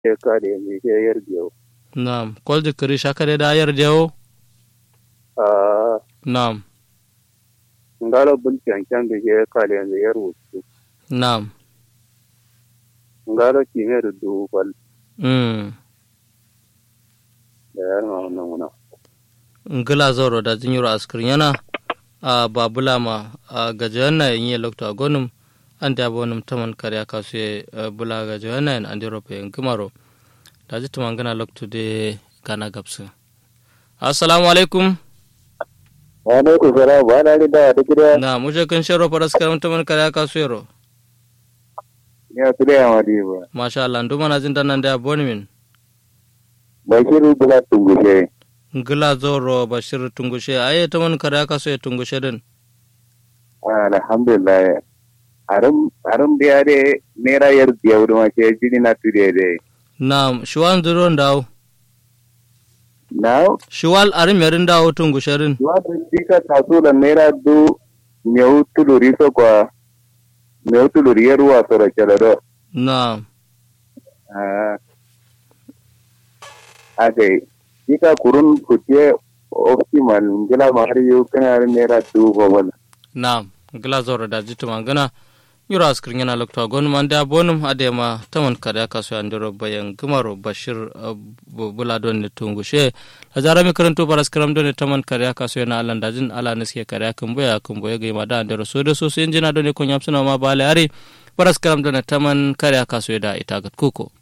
ke kare mi ke yar biyo Naam. Kolde kiri shakare da ayar dewo. a Naam. ngalo bul cancan da ke kare mi yar wutu Naam. ngalo ki mer du bal Mm. da yar ma wannan wannan ngila zoro da jinyiro askrin yana a babula ma a gajayanna yin yi lokta a gonum an da bonum taman karya kasu ya bula gajayanna yin andi rope yin gimaro da ji tuman gana lokta de gana gabsu assalamu alaikum wa ne ku fara ba na da da gida na muje kan sharo faras karam taman karya kasu yaro ya su da yawa di ba masha Allah nduma na jin danan da boni min bashiru bula tungushe ngila zoro bashir tungushe aye taman karya kasu ya tungushe din alhamdulillah arum arum biya de nera yar biya wudu ma ke jini na tude de na shuwan zuro ndaw now shuwal arim yarin dawo tungushe din Wata dika taso da naira du meu tuluri so kwa meu tuluri ya ruwa so da kelado. na Ah. Ade, dika kurun kutie optimal ngila mahari yu kana naira du bobal. Naam, gila zoro da jitu mangana yura askrin yana lokta gon man da bonum adema taman kada kaso andiro bayan gumaro bashir uh, bu- bula don ne tungushe a jara mi karanto paras karam don ne taman kada kaso yana alan dajin ala ne suke kada kan boya kan boya ga ma da andiro so da so sai injina don ne kon yamsuna ma bale ari paras karam don ne taman kada kaso da ita gat kuko